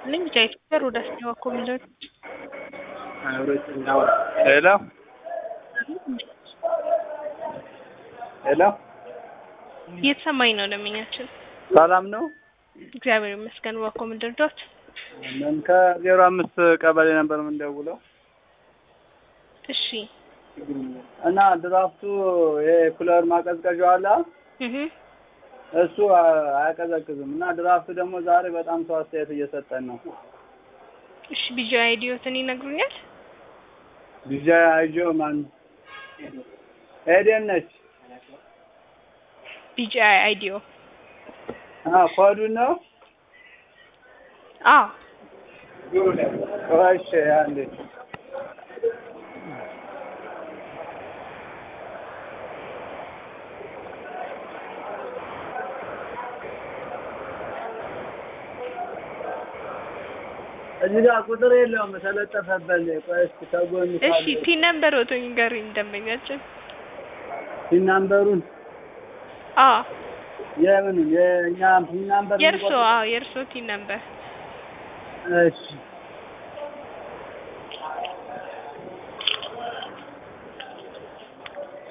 ይስጥልኝ ጃይት ወደ አስቴዋ ኮሚደር ሄሎ ሄሎ እየተሰማኝ ነው ደንበኛችን። ሰላም ነው? እግዚአብሔር ይመስገን። ዋኮ ምድር ዶት ምን ከዜሮ አምስት ቀበሌ ነበር የምንደውለው እሺ እና ድራፍቱ ይሄ ኩለር ማቀዝቀዣው አለ እህ እሱ አያቀዘቅዝም እና ድራፍቱ ደግሞ ዛሬ በጣም ሰው አስተያየት እየሰጠን ነው። እሺ ቢጃ አይዲዮትን ይነግሩኛል? ቢጃ አይጆ ማን ኤደን ነች። ቢጃ አይዲዮ አ ኮዱን ነው አዎ እሺ አንዴ እዚህ ጋር ቁጥር የለውም ተለጠፈበት። ቆይ እስኪ ከጎን እሺ ፒን ነምበር ወቶ ንገሩኝ ደንበኛችን። ፒን ናምበሩን አዎ የምኑን የእኛ ፒን ናምበር የእርሶ አዎ የእርሶ ቲን ነምበር እሺ